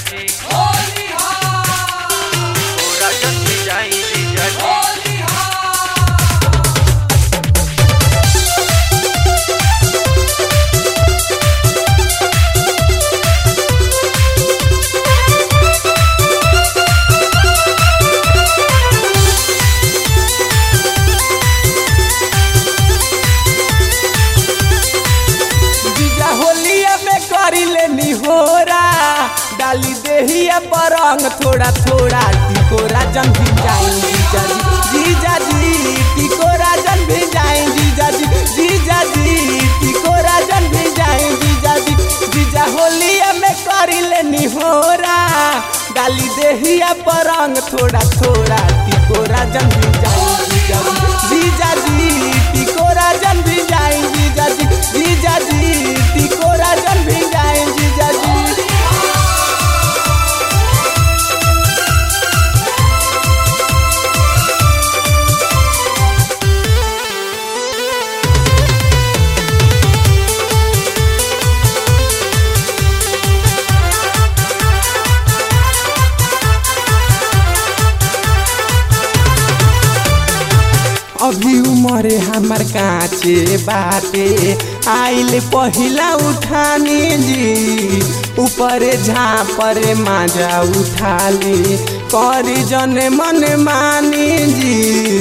जी कोरा जन भिजाई जीजा जी जीजा होलिया में करी लेनी होरा डाली देहिया पर रंग थोड़ा थोड़ा टिकोरा जन भी जाई जीजा जी जीजा जी टिकोरा जन भी जाई जीजा जी जीजा जी टिकोरा जन भी जाई जीजा जी जीजा होलिया में करी लेनी होरा डाली देहिया पर रंग थोड़ा थोड़ा टिकोरा जन भी जाई जीजा जी जीजा जी टिकोरा जन भी जाई जीजा जी जीजा जी टिकोरा जन भी जाई जीजा जी अभी उमरे हमर काचे बाटे आइल पहिला उठानी जी ऊपर झापर माजा उठाली करी जन मन मानी जी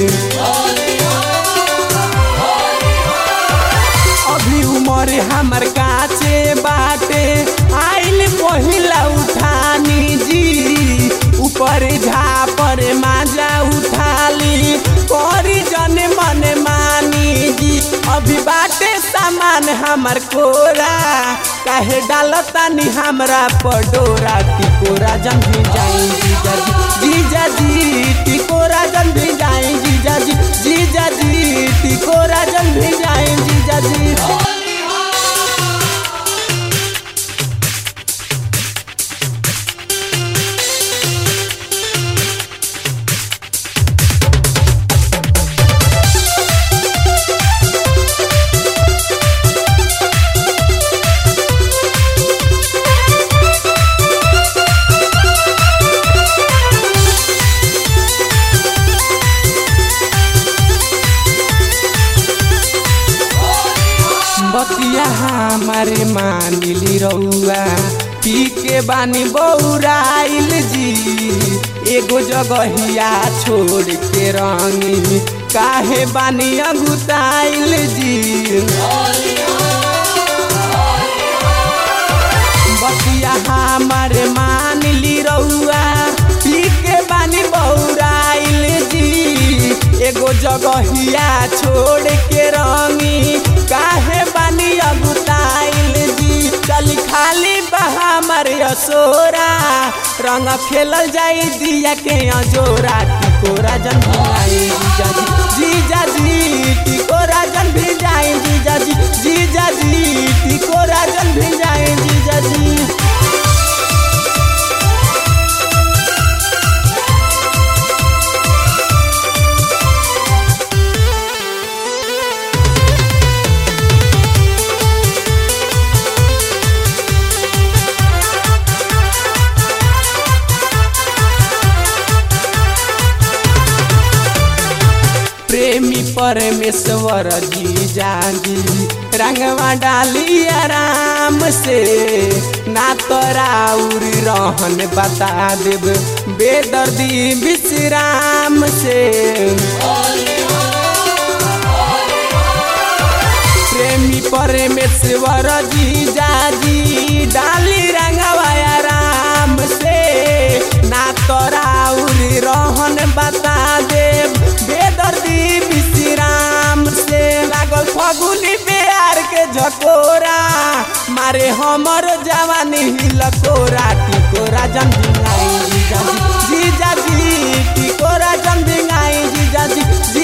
अभी उमर हमर काचे बाटे आइल पहिला उठानी जी ऊपर झापर माजा उठाली करी जन मन मानी जी अभी बाटे सामान हमर कोरा काहे डालतानी हमरा पडोरा टिकोरा जन भी जाई जीजा जी जीजा जी टिकोरा जन भी जाई जीजा जी जीजा जी टिकोरा जन भी जाई जीजा जी बतिया हमारे मानिली रउआ पी के बानी बौराइल जी एगो जगहिया छोड़ के रंगी काहे बानी अगुताइल जी बतिया हमारे मानिली रउआ पी के बानी बौराइल जी एगो जगहिया छोड़ के रंगी काहे बानी अगुताइल जी चली खाली बहा मारे असोरा रंग खेलल जाई दिया के अजोरा टिकोरा जन भिजाई जीजा जी जीजा जी टिकोरा जन भिजाई जीजा जी जीजा जी टिकोरा जन भिजाई जीजा जी प्रेमी परमेश्वर जी जागी रंगवा डाली आराम से ना तोराउर रहन बता देब बेदर्दी विश्राम से प्रेमी परमेश्वर जी जाजी डाली रंगवा आराम से ना तोराउर रहन बता देब बेदर्दी विश्राम से लागल फगुनी प्यार के झकोरा मारे हमर जवानी हिलकोरा टिकोरा जन भिंगाई जीजा जी जीजा जी टिकोरा जन भिंगाई जीजा जी